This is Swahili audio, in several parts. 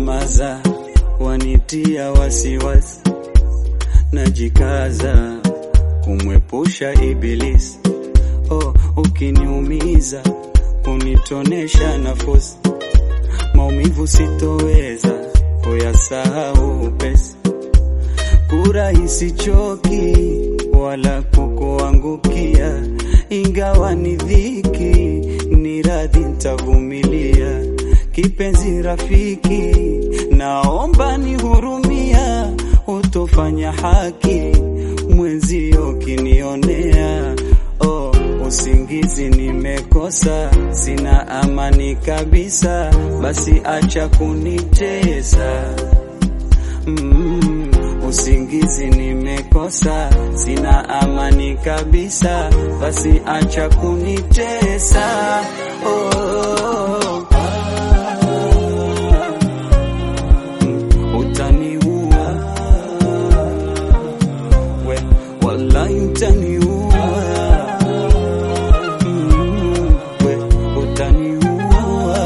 kunyamaza wanitia wasiwasi, najikaza kumwepusha Ibilisi. Oh, ukiniumiza kunitonesha nafasi, maumivu sitoweza kuyasahau upesi, kurahisi choki wala kukuangukia, ingawa ni dhiki, ni radhi ntavumilia. Kipenzi rafiki, naomba nihurumia, utofanya haki mwenzio kinionea. Oh, usingizi nimekosa, sina amani kabisa, basi acha kunitesa. Mm, usingizi nimekosa, sina amani kabisa, basi acha kunitesa. Oh, mm, utaniua we, wallahi utaniua. Mm, we, utaniua.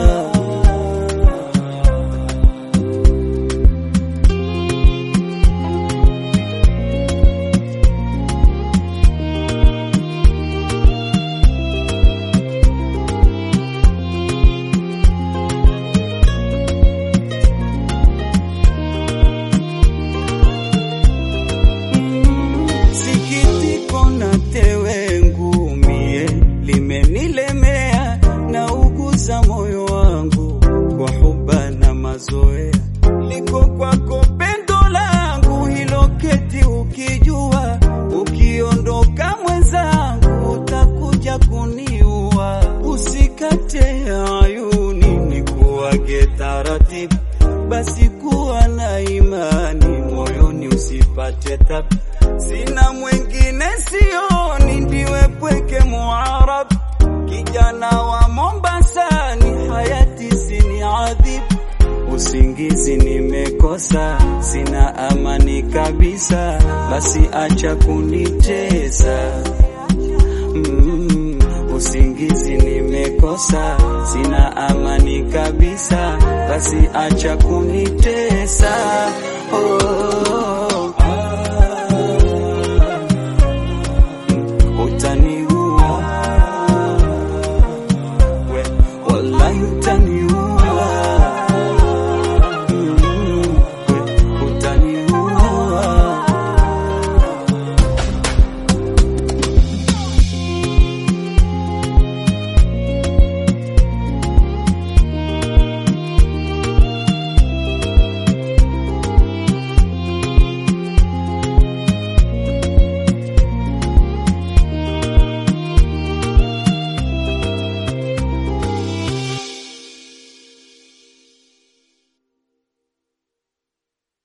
Sikitiko na tewe ngumie limenilemea, na uguza moyo wangu kwa huba na mazoea. Liko kwako pendo langu hilo, keti ukijua, ukiondoka mwenzangu utakuja kuniua. Usikate ayuni nikuage taratibu, basi kuwa na imani moyoni, usipate tabu. Sina mwingine sioni, ndiwe pweke muarab, kijana wa Mombasani, hayati sini adhibu. Usingizi nimekosa, sina amani kabisa, basi acha kunitesa. Mm, usingizi nimekosa, sina amani kabisa, basi acha kunitesa. Oh, utaniua we, wallahi utaniua.